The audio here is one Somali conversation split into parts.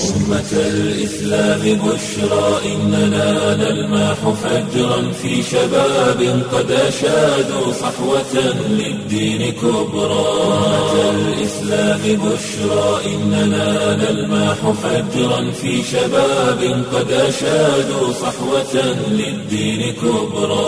أمة الإسلام بشرى إننا نلمح فجرا في شباب قد أشادوا صحوة للدين كبرى أمة الإسلام بشرى إننا نلمح فجرا في شباب قد أشادوا صحوة للدين كبرى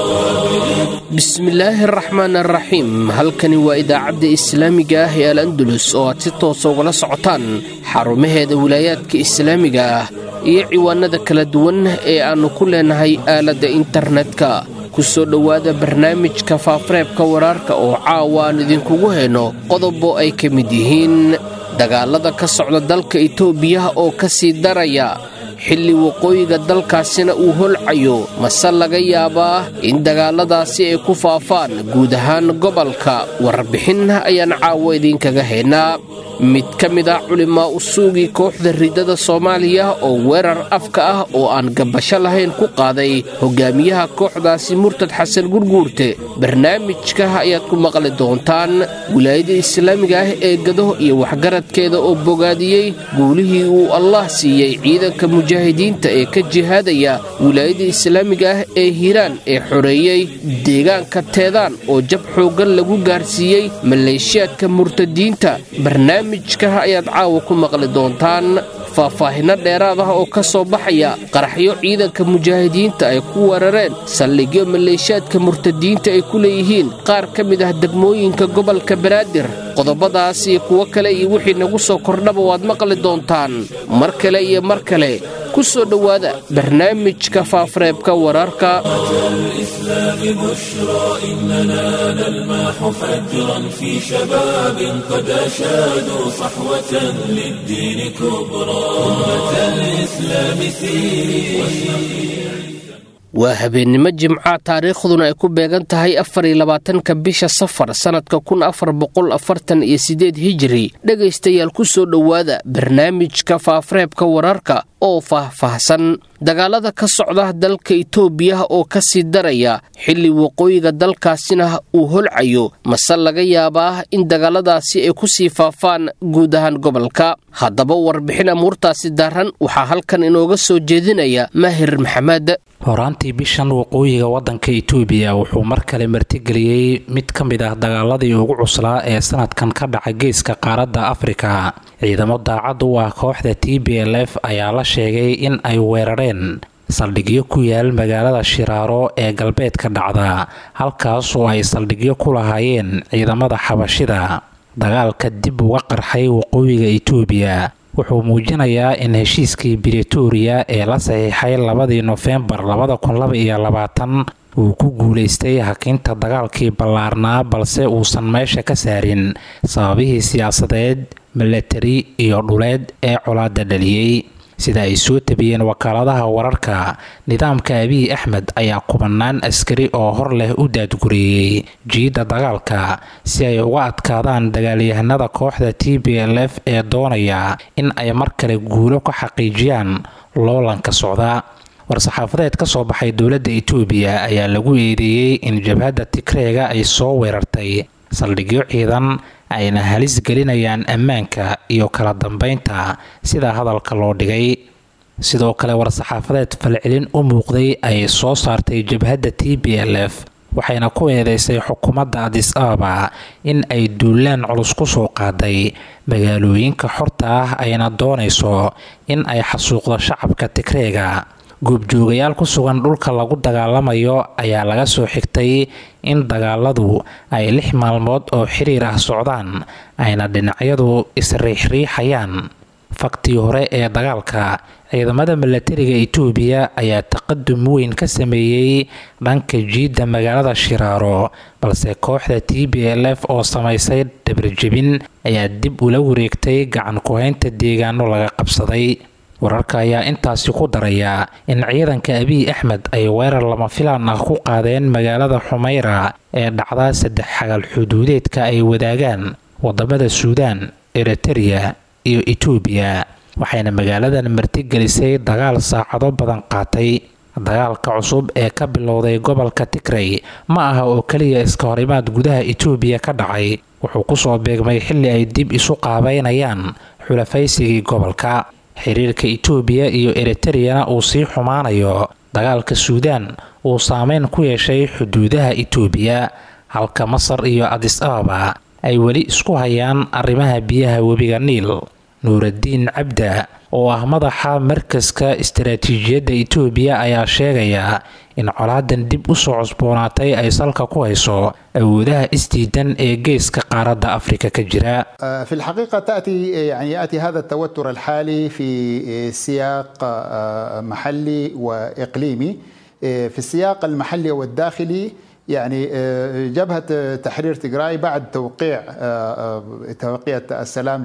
bismillaahi araxmaan araxiim halkani waa idaacadda islaamiga ah ee al andulus oo aad si toosa ugala socotaan xarumaheeda wilaayaadka islaamiga ah iyo ciwaanada kala duwan ee aannu ku leenahay aaladda internetka ku soo dhowaada barnaamijka faafareebka waraarka oo caawa aan idinkugu hayno qodobo ay ka mid yihiin dagaalada ka socda dalka itoobiya oo ka sii daraya xilli waqooyiga dalkaasina uu holcayo mase laga yaabaa in dagaaladaasi ay ku faafaan guud ahaan gobolka warbixin ayaan caawo idinkaga haynaa mid ka mid ah culimaa usuugii kooxda ridada soomaaliya oo weerar afka ah oo aan gabasho lahayn ku qaaday hogaamiyaha kooxdaasi murtad xasan gurguurte barnaamijka ayaad ku maqli doontaan wilaayada islaamiga ah ee gado iyo waxgaradkeeda oo bogaadiyey guulihii uu allah siiyey ciidanka mujaahidiinta ee ka jihaadaya wilaayada islaamiga ah ee hiiraan ee xoreeyey deegaanka teedaan oo jab xooggan lagu gaarsiiyey maleeshiyaadka murtadiinta barnaamijka ayaad caawa ku maqli doontaan faahfaahinno dheeraad ah oo ka soo baxaya qaraxyo ciidanka mujaahidiinta ay ku weerareen saldhigyo maleeshiyaadka murtadiinta ay ku leeyihiin qaar ka mid ah degmooyinka gobolka banaadir qodobadaas iyo kuwo kale iyo wixii nagu soo kordhaba waad maqli doontaan mar kale iyo mar kale ku soo dhowaada barnaamijka faafareebka wararka الإسلام بشرى إننا نلمح فجرا في شباب قد أشادوا صحوة للدين كبرى أمة الإسلام سيري waa habeennimo jimca taariikhduna ay ku beegan tahay afariyo labaatanka bisha safar sannadka kun afar boqol afartan iyo sideed hijiri dhegaystayaal ku soo dhowaada barnaamijka faafareebka wararka oo faahfaahsan dagaalada ka socda dalka itoobiya oo ka sii daraya xilli waqooyiga dalkaasina uu holcayo mase laga yaabaa in dagaaladaasi ay ku sii faafaan guud ahaan gobolka haddaba warbixin amuurtaasi daaran waxaa halkan inooga soo jeedinaya maahir maxamed horaantii bishan waqooyiga wadanka itoobiya wuxuu mar kale martigeliyey mid ka mid ah dagaaladii ugu cuslaa ee sanadkan ka dhaca geeska qaaradda afrika ciidamo daacad u ah kooxda t b l f ayaa la sheegay in ay weerareen saldhigyo ku yaal magaalada shiraaro ee galbeedka dhacda halkaas oo ay saldhigyo ku lahaayeen ciidamada xabashida dagaalka dib uga qarxay waqooyiga itoobiya wuxuu muujinayaa in heshiiskii britoria ee la saxiixay labadii nofembar uu ku guulaystay hakinta dagaalkii ballaarnaa balse uusan meesha ka saarin sababihii siyaasadeed milatari iyo dhuleed ee colaada dhaliyey sida ay soo tabiyeen wakaaladaha wararka nidaamka abiy axmed ayaa kubanaan askari oo hor leh u daadgureeyey jiidda dagaalka si ay uga adkaadaan dagaalyahanada kooxda t b l f ee doonaya in ay mar kale guulo ka xaqiijiyaan loolanka socda war-saxaafadeed ka soo baxay dowladda itoobiya ayaa lagu eedeeyey in jabhadda tigreega ay soo weerartay saldhigyo ciidan ayna halis gelinayaan ammaanka iyo kala dambeynta sida hadalka loo dhigay sidoo kale war-saxaafadeed falcelin u muuqday ay soo saartay jabhadda t b l f waxayna ku eedeysay xukuumadda adis ababa in ay duulaan culus ku soo qaaday magaalooyinka xorta ah ayna doonayso in ay xasuuqdo shacabka tigreega goobjoogayaal ku sugan dhulka lagu dagaalamayo ayaa laga soo xigtay in dagaaladu ay lix maalmood oo xiriir ah socdaan ayna dhinacyadu isriixriixayaan faktii hore ee dagaalka ciidamada milatariga itoobiya ayaa taqadum weyn ka sameeyey dhanka jiidda magaalada shiraaro balse kooxda t b l f oo samaysay dhabarjebin ayaa dib ula wareegtay gacan ku-haynta deegaano laga qabsaday wararka ayaa intaasi ku daraya in ciidanka abiy axmed ay weerar lama filaan ah ku qaadeen magaalada xumeyra ee dhacda saddex xagal xuduudeedka ay wadaagaan wadamada suudaan eritereya iyo etoobiya waxayna magaaladan martigelisay dagaal saacado badan qaatay dagaalka cusub ee ka bilowday gobolka tigrey ma aha oo keliya iska horimaad gudaha etoobiya ka dhacay wuxuu kusoo beegmay xilli ay dib isu qaabeynayaan xulafaysigii gobolka xiriirka itoobiya iyo eritreyana uu sii xumaanayo dagaalka suudaan uu saameyn ku yeeshay xuduudaha itoobiya halka masar iyo adis ababa ay weli isku hayaan arrimaha biyaha webiga niil nuuradiin cabda oo ah madaxa markaska istaraatiijiyadda itoobiya ayaa sheegaya in colaadan dib u soo cusboonaatay ay salka ku hayso awoodaha isdiidan ee geeska qaaradda afrika ka jira في الحقيقة تأتي يعني يأتي هذا التوتر الحالي في سياق محلي وإقليمي في السياق المحلي والداخلي يعني جبهة تحرير تجراي بعد توقيع اتفاقية السلام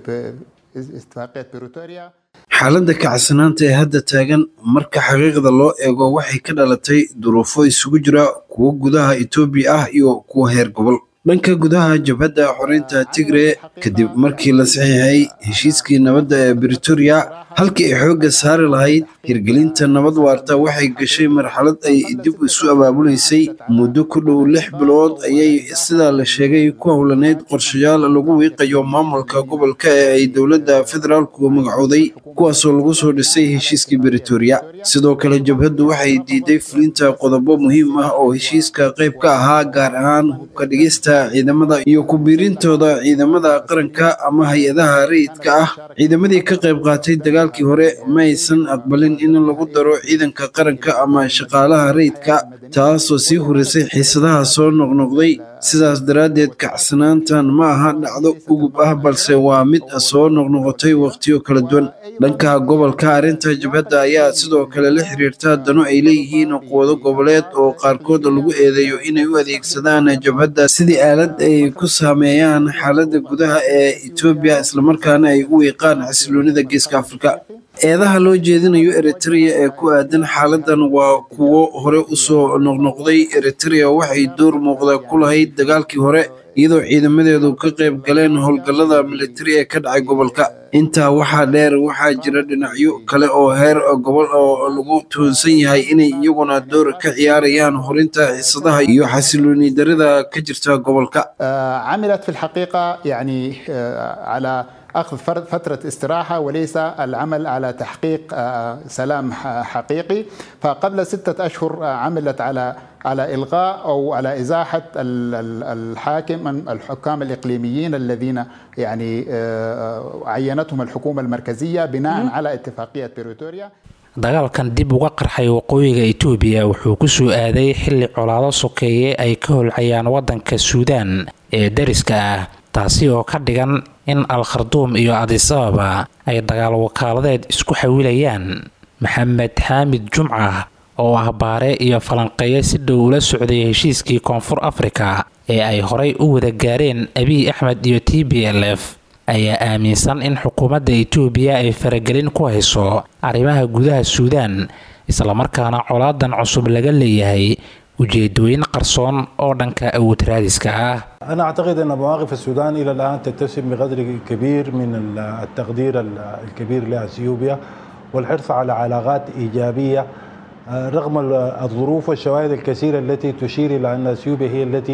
اتفاقية بريتوريا xaaladda kacsanaanta ee hadda taagan marka xaqiiqda loo eego waxay ka dhalatay duruufo isugu jira kuwo gudaha etoobiya ah iyo kuwo heer gobol dhanka gudaha jabhadda xoreynta tigre kadib markii la saxiixay heshiiskii nabadda ee britoria halkii ay xoogga saari lahayd hirgelinta nabad waarta waxay gashay marxalad ay dib isu abaabulaysay muddo ku dhow lix bilood ayay sidaa la sheegay ku howlaneyd qorshayaal lagu wiiqayo maamulka gobolka ee ay dowladda federaalku magacooday kuwaasoo lagu soo dhisay heshiiskii britoria sidoo kale jabhaddu waxay diiday fulinta qodobo muhiim ah oo heshiiska qayb ka ahaa gaar ahaan hubka dhigista ciidamada iyo ku biirintooda ciidamada qaranka ama hay-adaha rayidka ah ciidamadii ka qayb qaatay dagaalkii hore ma aysan aqbalin in lagu daro ciidanka qaranka ama shaqaalaha rayidka taasoo sii hurisay xiisadaha soo noqnoqday sidaas daraaddeed kacsanaantan ma aha dhacdo ugub ah balse waa mid soo noqnoqotay wakhtiyo kala duwan dhanka gobolka arrinta jabhadda ayaa sidoo kale la xiriirta dano ay leeyihiin quwado goboleed oo qaarkood lagu eedeeyo inay u adeegsadaan jabhadda sidii aalad ay ku saameeyaan xaaladda gudaha ee etoobiya islamarkaana ay u wiiqaan xasiloonida geeska afrika eedaha loo jeedinayo eritrea ee ku aadan xaaladan waa kuwo hore usoo noqnoqday eritrea waxay door muuqda ku lahayd dagaalkii hore iyadoo ciidamadeedu ka qayb galeen howlgallada militari ee ka dhacay gobolka intaa waxaa dheer waxaa jira dhinacyo kale oo heer gobol oo lagu tuhunsan yahay inay iyaguna door ka ciyaarayaan horinta xiisadaha iyo xasilooni darida ka jirta gobolka عملت في الحقيقة يعني على أخذ فترة استراحة وليس العمل على تحقيق سلام حقيقي فقبل ستة أشهر عملت على على إلغاء أو على إزاحة الحاكم الحكام الإقليميين الذين يعني عينتهم الحكومة المركزية بناء على اتفاقية بريتوريا dagaalkan dib uga qarxay waqooyiga itoobiya wuxuu ku soo aaday xilli colaado sokeeye ay ka holcayaan waddanka suudaan ee dariska ah taasi oo ka dhigan in al kharduum iyo adis ababa ay dagaal wakaaladeed isku xawilayaan maxamed xaamid jumca oo ah baare iyo falanqeeye si dhow ula socday heshiiskii koonfur afrika ee ay horay u wada gaareen abiy axmed iyo t b l f ayaa aaminsan in xukuumadda itoobiya ay faragelin ku hayso arrimaha gudaha suudaan islamarkaana colaadan cusub laga leeyahay ujeedooyin qarsoon oo dhanka awood raadiska ah أنا أعتقد أن مواقف السودان إلى الآن تتسم بقدر كبير من التقدير الكبير لأثيوبيا والحرص على علاقات إيجابية رغم الظروف والشواهد الكثيرة التي تشير إلى أن أثيوبيا هي التي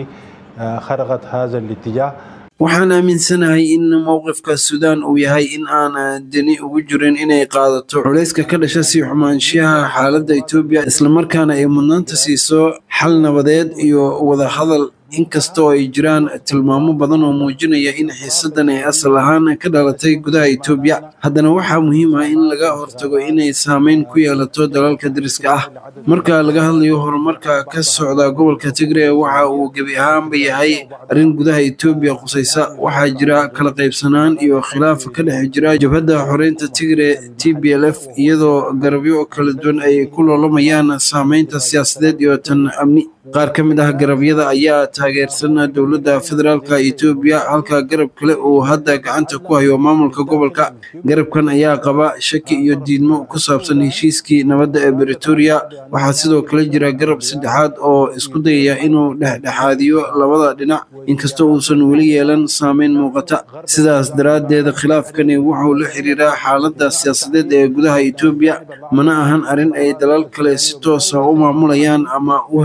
خرقت هذا الاتجاه waxaan aaminsanahay in mowqifka suudaan uu yahay in aan deni ugu jirin inay qaadato culayska ka dhasha sii xumaanshiyaha xaaladda etoobiya islamarkaana ay mudnaanta siiso xal nabadeed iyo wadahadal inkastoo ay jiraan tilmaamo badan oo muujinaya in xiisadan ay asal ahaan ka dhalatay gudaha etoobiya haddana waxaa muhiim ah in laga hortago inay saameyn ku yeelato dalalka dariska ah marka laga hadlayo horumarka ka socda gobolka tigre waxa uu gebi ahaanba yahay arrin gudaha etoobiya qusaysa waxaa jira kala qaybsanaan iyo khilaaf ka dhex jira jabhadda xoreynta tigre t b l f iyadoo garabyo kala duwan ay ku loolamayaan saameynta siyaasadeed iyo tan amni qaar ka mid ah garabyada ayaa taageersan dowladda federaalka etoobiya halka garab kale uu hadda gacanta ku hayo maamulka gobolka garabkan ayaa qaba shaki iyo diidmo ku saabsan heshiiskii nabadda ee britoria waxaa sidoo kale jira garab saddexaad oo isku dayaya inuu dhexdhexaadiyo labada dhinac inkastoo uusan weli yeelan saameyn muuqata sidaas daraaddeed khilaafkani wuxuu la xiriiraa xaaladda siyaasadeed ee gudaha etoobiya mana ahan arrin ay dalal kale si toosa u maamulayaan ama u hagayaan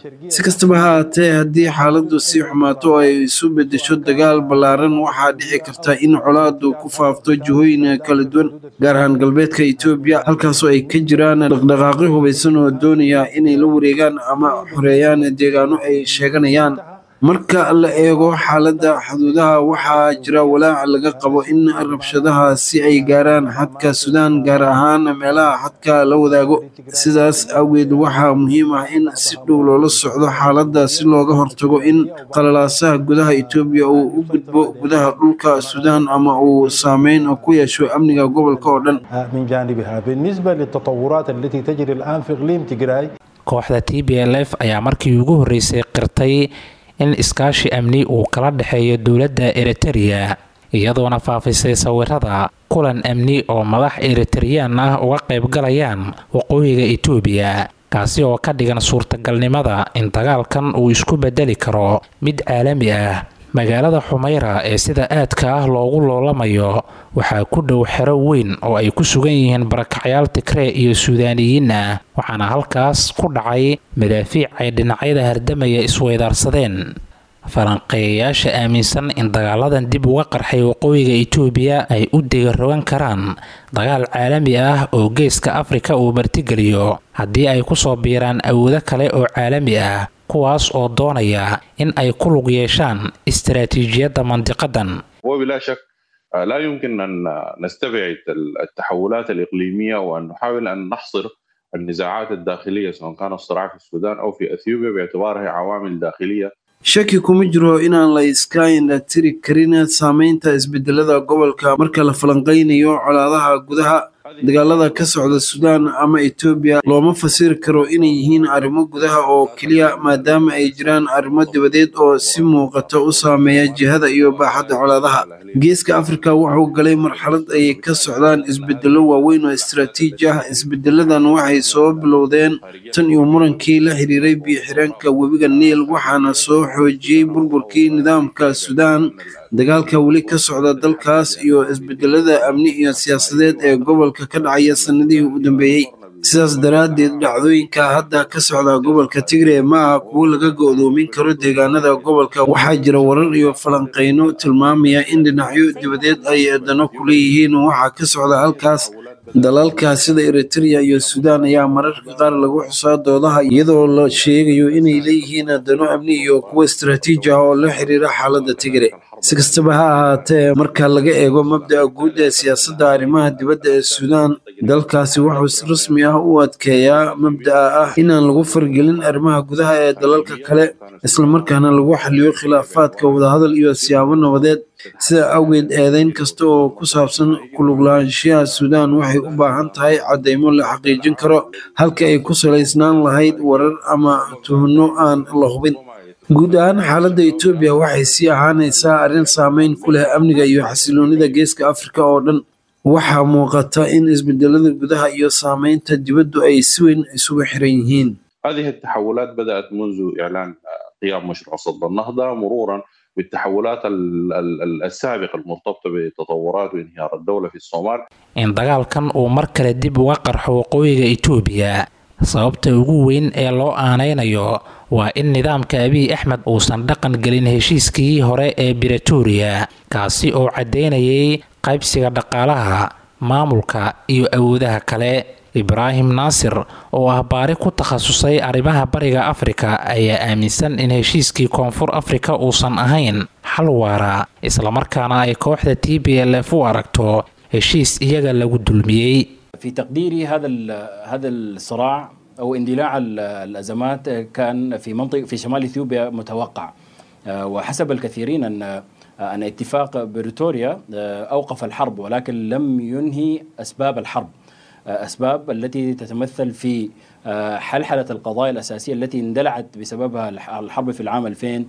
si kastaba ha haatee haddii xaaladdu sii xumaato oo ay isu beddesho dagaal ballaaran waxaa dhici karta in colaadu ku faafto jihooyin kala duwan gaar ahaan galbeedka etoobiya halkaasoo ay ka jiraan dhaqdhaqaaqyo hubaysan oo doonaya inay la wareegaan ama xoreeyaan deegaano ay sheeganayaan marka la eego xaaladda xuduudaha waxaa jira walaac laga qabo in rabshadaha si ay gaaraan xadka suudaan gaar ahaan meelaha xadka la wadaago sidaas awgeed waxaa muhiim ah in si dhow loola socdo xaaladda si looga hortago in qalalaasaha gudaha etoobiya uu u gudbo gudaha dhulka suudaan ama uu saameyn ku yeesho amniga gobolka oo dhan من جانبها بالنسبة للتطورات التي تجري الآن في إقليم تجراي kooxda t b l f ayaa markii ugu horreysay qirtay in iskaashi amni uu kala dhexeeyo dowladda eritereya iyadoona faafisay sawirada kulan amni oo madax eritareyaan ah uga qaybgalayaan waqooyiga etoobiya kaasi oo ka dhigan suurtagalnimada in dagaalkan uu isku bedeli karo mid caalami ah magaalada xumayra ee sida aadka ah loogu loolamayo waxaa ku dhow xero weyn oo ay ku sugan yihiin barakacyaal tigree iyo suudaaniyiin ah waxaana halkaas ku dhacay madaafiic ay dhinacyada hardamaya isweydaarsadeen falanqeeyayaasha aaminsan in dagaaladan dib uga qarxay waqooyiga etoobiya ay u degarogan karaan dagaal caalami ah oo geeska afrika uu martigeliyo haddii ay kusoo biiraan awoodo kale oo caalami ah kuwaas oo doonaya in ay ku lug yeeshaan istaraatiijiyadda mandiqadan وبلا شك آه، لا يمكن أن نستبعد التحولات الإقليمية وأن نحاول أن نحصر النزاعات الداخلية سواء كان الصراع في السودان أو في أثيوبيا باعتبارها عوامل داخلية shaki kuma jiro inaan la iska indhatiri karin saameynta isbedelada gobolka marka la falanqaynayo colaadaha gudaha dagaalada ka socda suudaan ama etoobiya looma fasiri karo inay yihiin arrimo gudaha oo keliya maadaama ay jiraan arrimo dibadeed oo si muuqata u saameeya jihada iyo baaxadda colaadaha geeska afrika wuxuu galay marxalad ay ka socdaan isbedelo waaweyn oo istaraatiiji ah isbedeladan waxay soo bilowdeen tan iyo murankii la xiriiray biyo-xireenka webiga niil waxaana soo xoojiyey burburkii nidaamka suudaan dagaalka weli ka socda dalkaas iyo isbedelada amni iyo siyaasadeed ee gobolka ka dhacaya sanadihii u dambeeyey sidaas daraaddeed dhacdooyinka hadda ka socda gobolka tigre ma aha kuwo laga go'doomin karo deegaanada gobolka waxaa jira warar iyo falanqayno tilmaamaya in dhinacyo dibadeed ay dano ku leeyihiin waxaa ka socda halkaas dalalka sida eritrea iyo suudaan ayaa mararka qaar lagu xusaa doodaha iyadoo la sheegayo inay leeyihiin dano amni iyo kuwo istaraatiiji ah oo la xiriira xaaladda tigre si kastaba ha ahaatee marka laga eego mabda'a guud ee siyaasadda arrimaha dibadda ee suudaan dalkaasi wuxuu si rasmi ah u adkeeyaa mabda'a ah inaan lagu fargelin arrimaha gudaha ee dalalka kale islamarkaana lagu xaliyo khilaafaadka wadahadal iyo siyaabo nabadeed sida awgeed eedeyn kasta oo ku saabsan kuluglaanshiyaha suudaan waxay u baahan tahay caddeymo la xaqiijin karo halka ay ku salaysnaan lahayd warar ama tuhno aan la hubin guud ahaan xaaladda etoobiya waxay sii ahaanaysaa arrin saameyn ku leh amniga iyo xasiloonida geeska afrika oo dhan waxaa muuqata in isbedelada gudaha iyo saameynta dibaddu ay si weyn isugu xiran yihiin هذه التحولات بدأت منذ إعلان آه، قيام مشروع صد النهضة مرورا بالتحولات ال- ال- ال- السابقة المرتبطة بتطورات وانهيار الدولة في الصومال in dagaalkan uu mar kale dib uga qarxo waqooyiga etoobiya sababta ugu weyn ee loo aanaynayo waa in nidaamka abiy axmed uusan dhaqan gelin heshiiskii hore ee bretoria kaasi oo caddeynayay qaybsiga dhaqaalaha maamulka iyo awoodaha kale ibraahim naasir oo ah baari ku takhasusay arrimaha bariga afrika ayaa aaminsan in heshiiskii koonfur afrika uusan ahayn xal waara islamarkaana ay kooxda t b l f u aragto heshiis iyaga lagu dulmiyey في تقديري هذا ال- هذا الصراع او اندلاع ال- الازمات كان في منطقه في شمال اثيوبيا متوقع آه، وحسب الكثيرين ان آه، ان اتفاق بريتوريا آه، اوقف الحرب ولكن لم ينهي اسباب الحرب آه، اسباب التي تتمثل في آه، حلحله القضايا الاساسيه التي اندلعت بسببها الح- الحرب في العام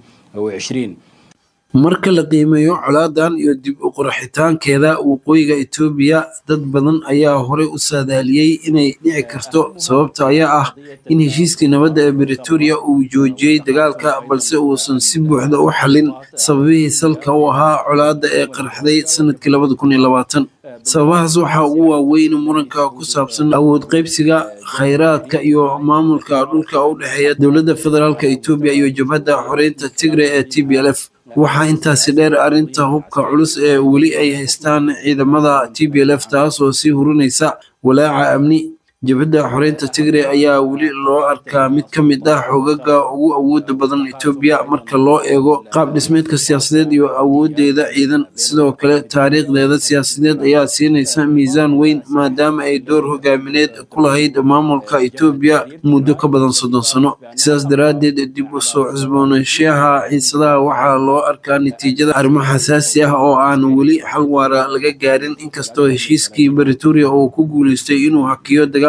2020 marka la qiimeeyo colaadan iyo dib u qurxitaankeeda waqooyiga etoobiya dad badan ayaa horey u saadaaliyey inay dhici karto sababta ayaa ah in heshiiskii nabadda ee bretoria uu joojiyey dagaalka balse uusan si buuxda u xallin sababihii salka u ahaa colaadda ee qarxday sanadkii sababahaas waxaa ugu waaweyn muranka ku saabsan awood qaybsiga khayraadka iyo maamulka dhulka u dhexeeya dowladda federaalk etoobiya iyo jabhadda xoreynta tigre ee t b l f waxaa intaasi dheer arrinta hubka culus ee weli ay haystaan ciidamada t b l f taas oo sii hurinaysa walaaca amni jabhadda xoreynta tigre ayaa weli loo arkaa mid ka mid ah xogaga ugu awooda badan etoobiya marka loo eego qaab dhismeedka siyaasadeed iyo awoodeeda ciidan sidoo kale taariikhdeeda siyaasadeed ayaa siinaysa miisaan weyn maadaama ay door hogaamineed ku lahayd maamulka etoobiya muddo ka badan soddon sano sidaas daraaddeed dib u soo cusboonaanshaha xiisadaha waxaa loo arkaa natiijada arrimo xasaasi ah oo aan weli xal waara laga gaarin inkastoo heshiiskii baritoria uu ku guuleystay inuu hakiyo dagaal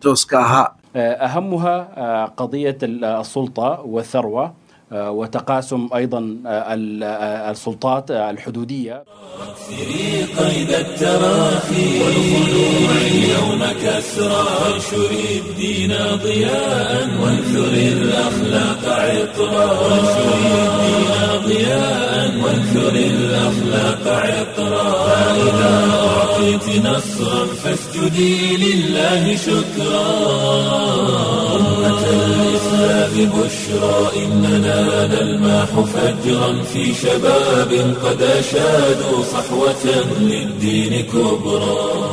أهمها قضية السلطة والثروة وتقاسم أيضا السلطات الحدودية سري قيد التراخي والخلوع اليوم كسرى وانشر الدين ضياء وانثر الأخلاق عطرا وانشر الدين ضياء وانثر الأخلاق عطرا فإذا أعطيت نصرا فاسجدي لله شكرا أمة الإسلام بشرى إننا نلماح فجرا في شباب قد أشادوا صحوة للدين كبرى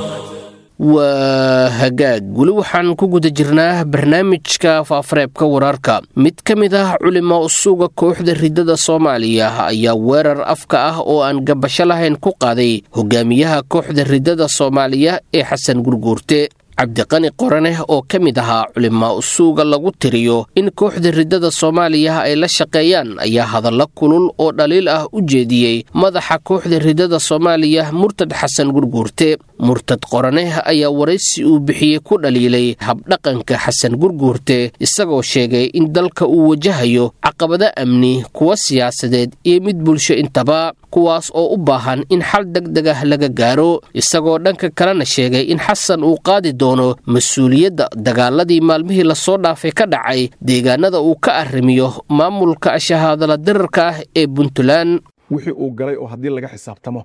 waa hagaag weli waxaan ku guda jirnaa barnaamijka faafareebka wararka mid ka mid ah culimo usuga kooxda ridada soomaaliya ayaa weerar afka ah oo aan gabasho lahayn ku qaaday hogaamiyaha kooxda ridada soomaaliya ee xasan gurguurte cabdiqani qoraneh oo ka mid ahaa culimaa usuuga lagu tiriyo in kooxda ridada soomaaliya ay la shaqeeyaan ayaa hadallo kulul oo dhaliil ah u jeediyey madaxa kooxda ridada soomaaliya murtad xasan gurguurte murtad qoraneh ayaa waraysi uu bixiyey ku dhaliilay habdhaqanka xasan gurguurte isagoo sheegay in dalka uu wajahayo caqabado amni kuwa siyaasadeed iyo mid bulsho intaba kuwaas oo u baahan in xal degdeg ah laga gaaro isagoo dhanka kalena sheegay in xasan uu qaadi doono mas-uuliyadda dagaaladii maalmihii lasoo dhaafay ka dhacay deegaanada uu ka arrimiyo maamulka shahaadala dirarka ah ee puntland wixii uu galay oo haddii laga xisaabtamo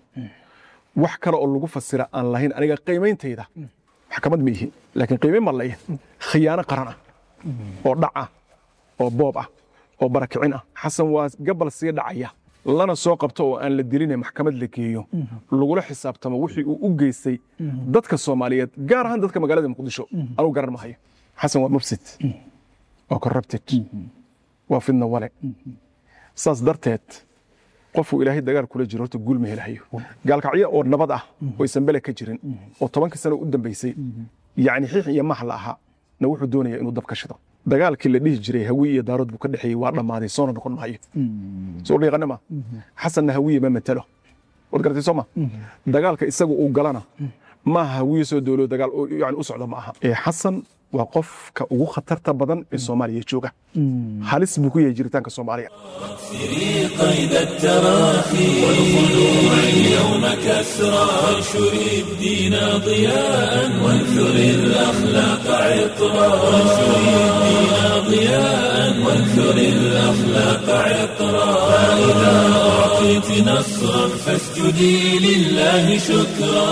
wax kale oo lagu fasira aan lahayn aniga qiimeyntayda maxkamad ma ihi laakiin qiimeyn baan leeyahay khiyaano qaran ah oo dhac ah oo boob ah oo barakicin ah xasan waa gabal sii dhacaya lana soo qabto oo aan la diline maxkamad la geeyo lagula xisaabtamo wixii uu u geystay dadka soomaaliyeed gaar ahaan dadka magaalada muqdisho anugu garan mahayo xasan waa mufsid waa corrupted waa fidna wale saas darteed qofuu ilaahay dagaal kula jiro horta guul ma helahayo gaalkacyo oo nabad ah oo aysan bele ka jirin oo tobanka sano u dambaysay yacni xiix iyo max la ahaa na wuxuu doonaya inuu dab ka shido dagaalkii la dhihi jiray hawiye iyo daarood buu ka dhexeeyey waa dhammaaday soona noqon maayo soo dhiiqane ma xasanna hawiye ma matalo waad garatay soo ma dagaalka isaga uu galana maaha hawiye soo doolo dagaal yani u socda ma aha ee xasan waa qofka ugu khatarta badan ee soomaaliya jooga halis buu ku yahay jiritaanka soomaaliya سري قيد التراخي والخلوع اليوم كسرى وانشر الدين ضياء وانثر الأخلاق عطرا وانشر الدين ضياء وانثر الأخلاق عطرا فإذا أعطيت نصرا فاسجدي لله شكرا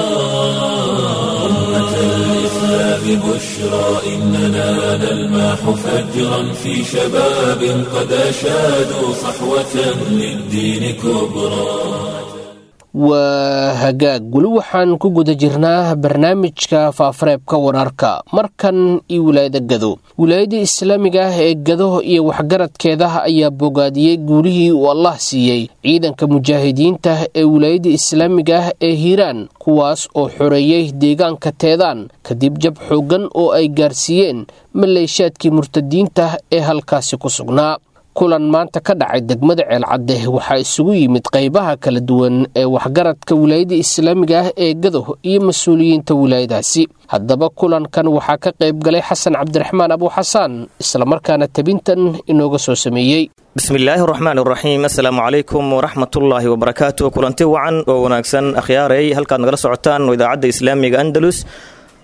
أمة الإسلام بشرى إننا نلماح فجرا في شباب قد أشادوا صحوة للدين كبرى waa hagaag weli waxaan ku guda jirnaa barnaamijka faafareebka wararka markan iyo wilaayada gado wilaayada islaamiga ah ee gado iyo waxgaradkeeda ayaa bogaadiyey guulihii uu allah siiyey ciidanka mujaahidiinta ee wilaayada islaamiga ah ee hiiraan kuwaas oo xoreeyey deegaanka teedaan kadib jab xooggan oo ay gaarsiiyeen maleeshaadkii murtadiinta ee halkaasi ku sugnaa kulan maanta ka dhacay degmada ceelcadde waxaa isugu yimid qaybaha kala duwan ee waxgaradka wilaayada islaamiga ah ee gado iyo mas-uuliyiinta wilaayadaasi haddaba kulankan waxaa ka qayb galay xasan cabdiraxmaan abuuxasaan islamarkaana tabintan inooga soo sameeyey bismillaahi raxmaan raxiim assalaamu calaykum waraxmatullaahi wabarakaatu kulanti wacan oo wanaagsan akhyaaray halkaad nagala socotaan idaacadda islaamiga andalus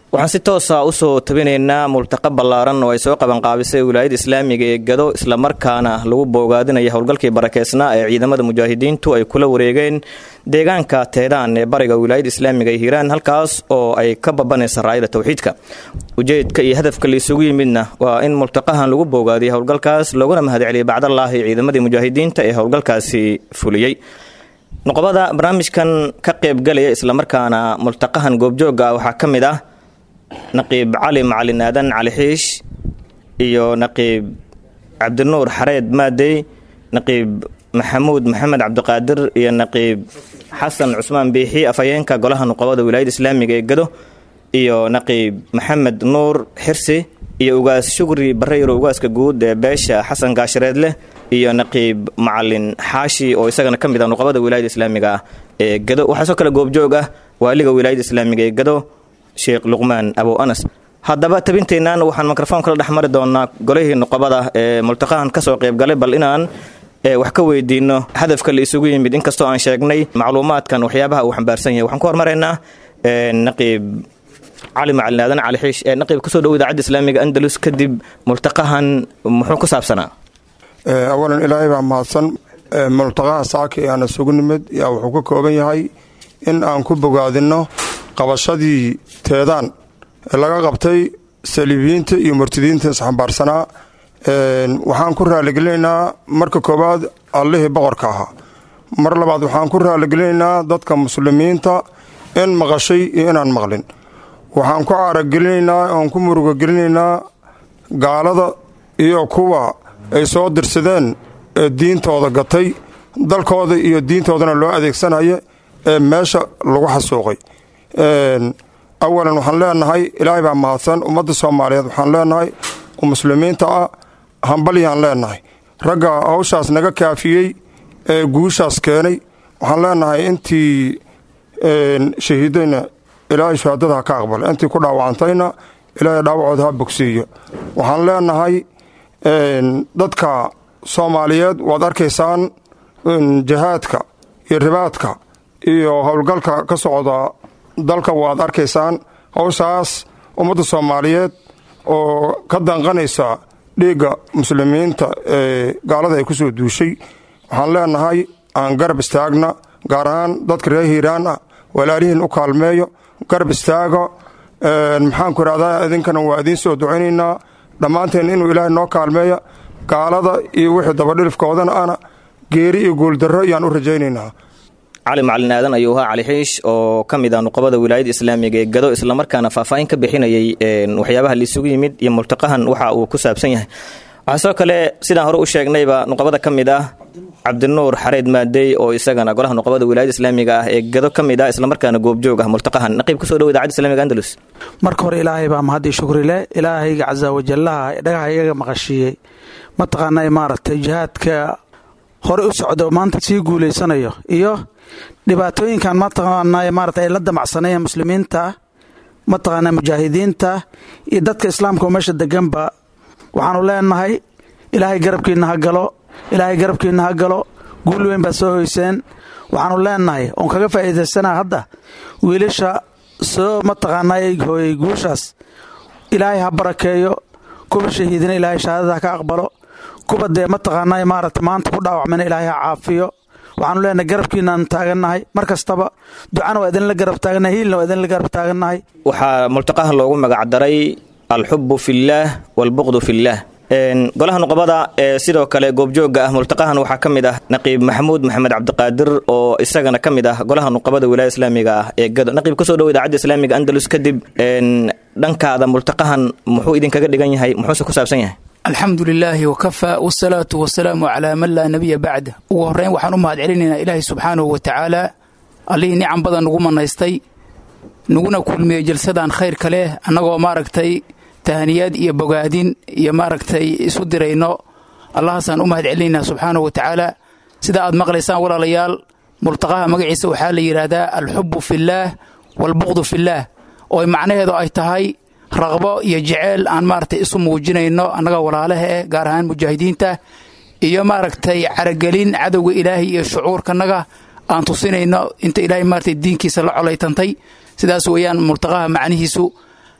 waxaan si toosa usoo tabinaynaa multaqa ballaaran oo ay soo qabanqaabisay wilaayada islaamiga ee gado islamarkaana lagu boogaadinaya howlgalkii barakeysnaa ee ciidamada mujaahidiintu ay kula wareegeen deegaanka teedaan ee bariga wilaayada islaamiga ee hiiraan halkaas oo ay ka babanaysa raayada towxiidka ujeedka iyo hadafka laisugu yimidna waa in multaqahan lagu boogaadiyo howlgalkaas looguna mahadceliyay bacdallaahi ciidamadii mujaahidiinta ee howlgalkaasi fuliyey noqobada barnaamijkan ka qaybgalaya islamarkaana multaqahan goobjooga ah waxaa ka mid ah naqiib cali macalin aadan cali xiish iyo naqiib cabdinuur xareed maadey naqiib maxamuud maxamed cabdiqaadir iyo naqiib xasan cusmaan biixi afhayeenka golaha nuqobada wilaayada islaamiga ee gado iyo naqiib maxamed nuur xirsi iyo ugaas shugri bareyro ugaaska guud ee beesha xasan gaashareedleh iyo naqiib macalin xaashi oo isagana ka mid ah nuqobada wilaayada islaamiga ah ee gado waxaa soo kale goobjoog ah waaliga wilaayada islaamiga ee gado sheekh luqmaan abow anas haddaba tabinteennan waxaan mikrofon kala dhex mari doonaa golihii nuqobada ee multaqahan kasoo qaybgalay bal inaan wax ka weydiino hadafka la isugu yimid inkastoo aan sheegnay macluumaadkan waxyaabaha uu xambaarsan yahay waxaan ku hormaraynaa naqiib cali macalin aadan cali xiish ee naqiib kusoo dhow idaacadda islaamiga andalus kadib multaqahan muxuu ku saabsanaa awalan ilaahay baa mahadsan multaqaha saaka ee aan isugu nimid yaa wuxuu ka kooban yahay in aan ku bogaadinno qabashadii teedaan ee laga qabtay saliibiyiinta iyo murtidiinta isxambaarsanaa waxaan ku raaligelinaynaa marka koowaad allihii boqorka ahaa mar labaad waxaan ku raaligelinaynaa dadka muslimiinta in maqashay iyo inaan maqlin waxaan ku caaragelinaynaa oon ku murugogelinaynaa gaalada iyo kuwa ay soo dirsadeen ee diintooda gatay dalkooda iyo diintoodana loo adeegsanaya ee meesha lagu xasuuqay awalan waxaan leenahay ilaahay baa mahadsan ummadda soomaaliyeed waxaan leenahay oo muslimiinta ah hambalyaan leenahay ragga hawshaas naga kaafiyey ee guushaas keenay waxaan leenahay intii shahiidayna ilaahay shahaadada ha ka aqbala intii ku dhaawacantayna ilaahay dhaawacooda ha bogsiiyo waxaan leenahay dadka soomaaliyeed waad arkaysaan jihaadka iyo ribaadka iyo howlgalka ka socda dalka waad arkaysaan howshaas ummadda soomaaliyeed oo ka danqanaysa dhiigga muslimiinta ee gaalada ay ku soo duushay waxaan leenahay aan garab istaagna gaar ahaan dadka reer hiiraan ah walaalihiin u kaalmeeyo garab istaaga maxaanku idhahdaa idinkana waa idiin soo ducaynaynaa dhammaanteen inuu ilaahay noo kaalmeeya gaalada iyo wixii dabadhilifkoodana ana geeri iyo guuldarro ayaan u rajaynaynaa cali macalin aadan ayuu ahaa cali xiish oo ka mid ah nuqobada wilaayada islaamiga ee gado islamarkaana faahfaahin ka bixinayay waxyaabaha laisugu yimid iyo multaqahan waxa uu ku saabsan yahay waxaa soo kale sidaan hore u sheegnayba nuqobada ka mid ah cabdinuur xareed maadey oo isagana golaha nuqobada wilaayada islaamiga ah ee gado ka mid ah islamarkaana goobjoog ah multaqahan naqiib kusoo dhow idaacadda islamiga andalus marka hore ilaahay baa mahadii shukrile ilaahayga casa wajallaha dhagaha iyaga maqashiiyey mataqaanaa maaragtay jihaadka hore u socdo maanta sii guulaysanayo iyo dhibaatooyinkan mataqaanaa maarata ay la damacsanayeen muslimiinta mataqaanaa mujaahidiinta iyo dadka islaamka oo meesha deganba waxaanu leenahay ilaahay garabkiinna ha galo ilaahay garabkiinna ha galo guul weyn baad soo hoyseen waxaanu leenahay oon kaga faa'iidaysanaa hadda wiilasha soo mataqaanaa hooyey guushaas ilaahay ha barakeeyo kuwa shahiidina ilaahay shahaadada ha ka aqbalo kuwa dee mataqaanaa maarata maanta ku dhaawacmayna ilaahay ha caafiyo waxaanu leenahay garabkiinaan taagannahay mar kastaba ducana waa idinla garab taagannahay hiilna waa idinla garab taagannahay waxaa multaqaha loogu magacdaray alxubu fillaah waalbuqdu fillaah golaha nuqobada ee sidoo kale goobjooga ah multaqahan waxaa ka mid ah naqiib maxamuud maxamed cabdiqaadir oo isagana ka mid ah golaha nuqobada wilaaya islaamiga ah ee gado naqiib kusoo dhow idaacadda islaamiga andalus kadib dhankaada multaqahan muxuu idinkaga dhigan yahay muxuuse ku saabsan yahay alxamdu lilaahi wakafaa wsalaatu wasalaamu calaa man laa nabiya bacda ugu horreyn waxaan u mahad celinaynaa ilaahay subxaanahu wa tacaala allihii nicam badan nagu manaystay naguna kulmiyey jalsadan khayrka leh annagoo maaragtay tahaniyaad iyo bogaadin iyo maaragtay isu dirayno allahaasaan u mahad celinaynaa subxaanahu wa tacaala sida aad maqlaysaan walaalayaal multaqaha magaciisa waxaa la yidhaahdaa alxubu fillaah waalbuqdu fillaah oo macnaheedu ay tahay raqbo iyo jeceyl aan maaragtay isu muujinayno annaga walaalaha eh gaar ahaan mujaahidiinta iyo maaragtay caragelin cadowga ilaahay iyo shucuurkanaga aan tusinayno inta ilaahay maaragtay diinkiisa la colaytantay sidaas weeyaan multaqaha macnihiisu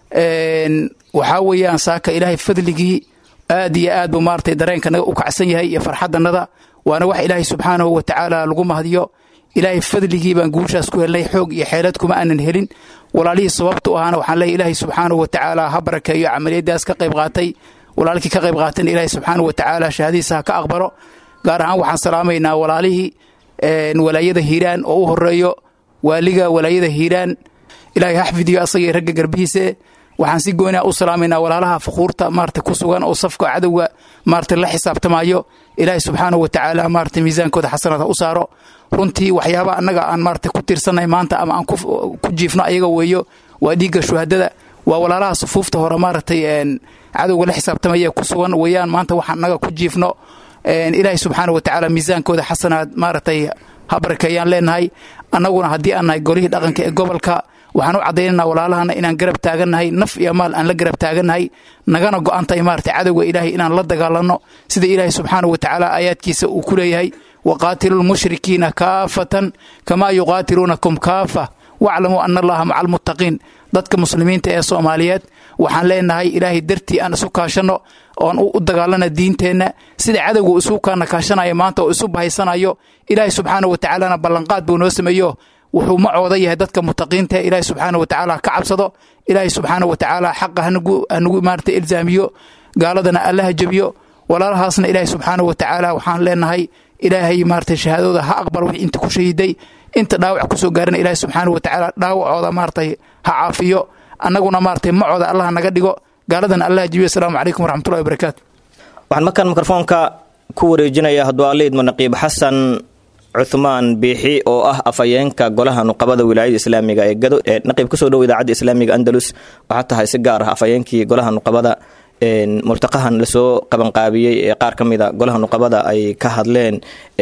waxaa weeyaan saaka ilaahay fadligii aad iyo aad buu maaragtay dareenkanaga u kacsan yahay iyo farxadanada waana wax ilaahay subxaanahu wa tacaala lagu mahdiyo ilaahay fadligii baan guushaas ku helnay xoog iyo xeelad kuma aanan helin walaalihii sababta u ahaana waxaan leeyahy ilaahay subxaanahu wa tacaala ha barakeeyo camaliyadaas ka qayb qaatay walaalkii ka qayb qaatayna ilaahay subxaanahu wa tacaala shahadiisa ha ka aqbalo gaar ahaan waxaan salaamaynaa walaalihii walaayada hiiraan oo u horeeyo waaliga walaayada hiiraan ilaahay ha xfidiyo asagii ragga garbihiise waxaan si gooniha u salaamaynaa walaalaha fuquurta maarata ku sugan oo safka cadowga maarata la xisaabtamaayo ilaahay subxaanahu wa tacaala maarata miisaankooda xasanada u saaro runtii waxyaaba annaga aan maarata ku tiirsannahay maanta ama aan ku jiifno ayaga weeyo waa dhiigga shuhadada waa walaalaha sufuufta hore maaragtay cadowga la xisaabtamaya ku sugan weeyaan maanta waxaan annaga ku jiifno ilaahay subxaana wa tacaala miisaankooda xasanaad maaragtay ha barakeeyaan leenahay annaguna haddii aan nahay golihii dhaqanka ee gobolka waxaan u caddaynanaa walaalahana inaan garab taagannahay naf iyo maal aan la garab taagannahay nagana go'antahay maarata cadowga ilaahay inaan la dagaalanno sida ilaahay subxaana wa tacaala aayaadkiisa uu ku leeyahay waqaatilu lmushrikiina kaafatan kamaa yuqaatiluunakum kaafa waclamuu ana allaha maca almuttaqiin dadka muslimiinta ee soomaaliyeed waxaan leenahay ilaahay dartii aan isu kaashanno oon u dagaalana diinteenna sida cadowga isu kaana kaashanaya maanta oo isu bahaysanayo ilaahay subxaana wa tacaalana ballanqaad buu noo sameeyo wuxuu macooda yahay dadka mutaqiinta ilaahay subxaana wa tacaala ka cabsado ilaahay subxaana wa tacaala xaqa hanagu maarata ilzaamiyo gaaladana allaha jebiyo walaalahaasna ilaahay subxaana wa tacaala waxaan leenahay ilaahay maarata shahaadooda ha aqbal wixii inta ku shahiday inta dhaawac kusoo gaarana ilaahay subxaana wa tacaala dhaawacooda maaratay ha caafiyo annaguna maaratay macooda allah naga dhigo gaaladana allaha jebiyo asalaamu calaykum waraxmatullahi wabarakaatu waxaan markaan mikrofoonka ku wareejinaya hadduu alle idmo naqiib xasan cuthmaan biixi oo ah afhayeenka golaha nuqabada wilaayada islaamiga ee gado ee naqiib kusoo dhow idaacadda islaamiga andalus waxaa tahay si gaar ah afhayeenkii golaha nuqabada multaqahan lasoo qabanqaabiyey ee qaar ka mida golaha nuqabada ay ka hadleen